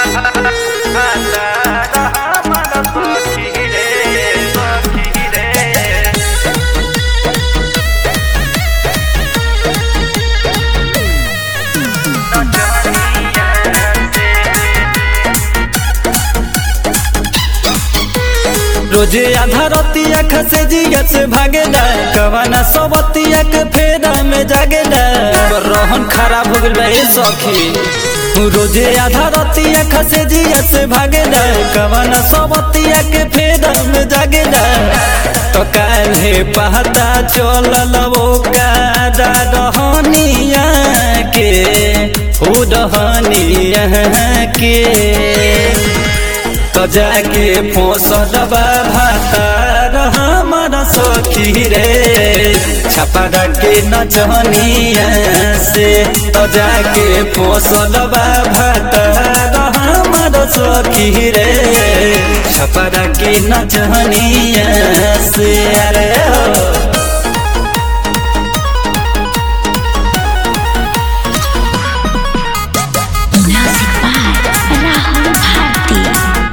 रोजे आधा रतिया खसे जिया से भागेला कवाना सबतिया के फेरा में जागेला रहन खराब हो गइल बा ए सखी रोजे आधा रतिया खसे जिया से भागेला कवाना सबतिया के फेरा में जागेला तो काहे पहता चलल वो कादा रहनिया के हो रहनिया के तो जाके पोसलबा भातार हमर सखी रे छपा के नचनिया से तो जाके पोसलबा भातार हमर सखी रे छपा के नचनिया से अरे हो Music by Rahul Bharti.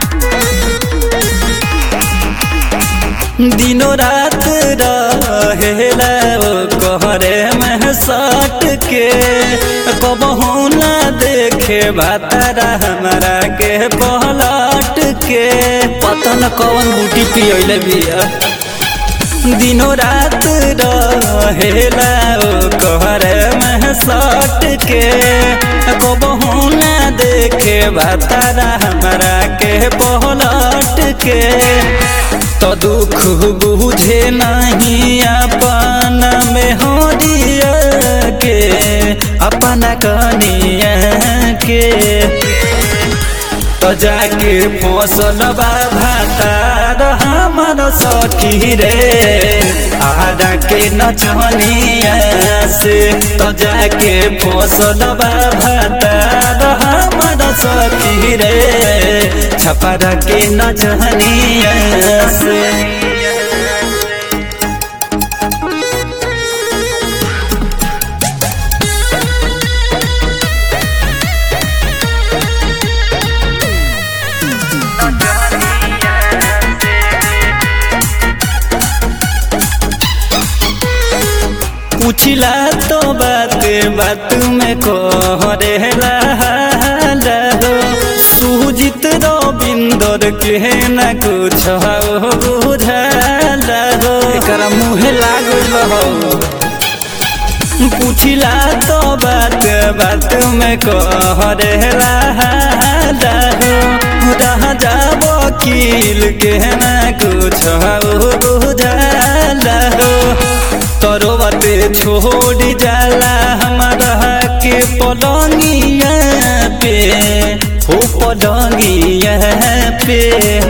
दिनो रात रहेला ओ कहरे में सट के कबहू ना देखे भातारा हमारा के पलट के पता न कौन बूटी पियले बिया दिनो रात रहेला ओ कहरे में सट के कबहू ना देखे भातारा हमारा के पलट के तो दुख बुझे नहीं अपन में हो दिया के अपना कनिया के तो जाके फसलबा भातार हमर सखी रे आदा के नचनिया से तो जाके फसलबा भातार हमर सखी रे छपरा के नचनिया से पूछला तो बात बात में कहरेला हो सुजित रविंदर के न कुछ बुझला हो एकरा मुहे लागल हो पूछला तो बात बात में कहरेला हो रह जा वकील के न कुछ बुझला हो तरोवते छोड़ जाला हमारा के पलंगिया पे हो पलंगिया पे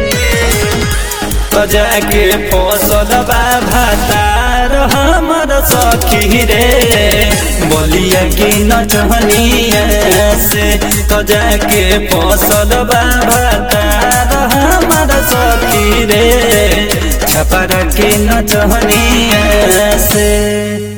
बजा के फसलबा भातार हमर सखी रे बोलिया की नचनिया से तजा के फसलबा भातार हमर सखी रे छपरा के नचनिया से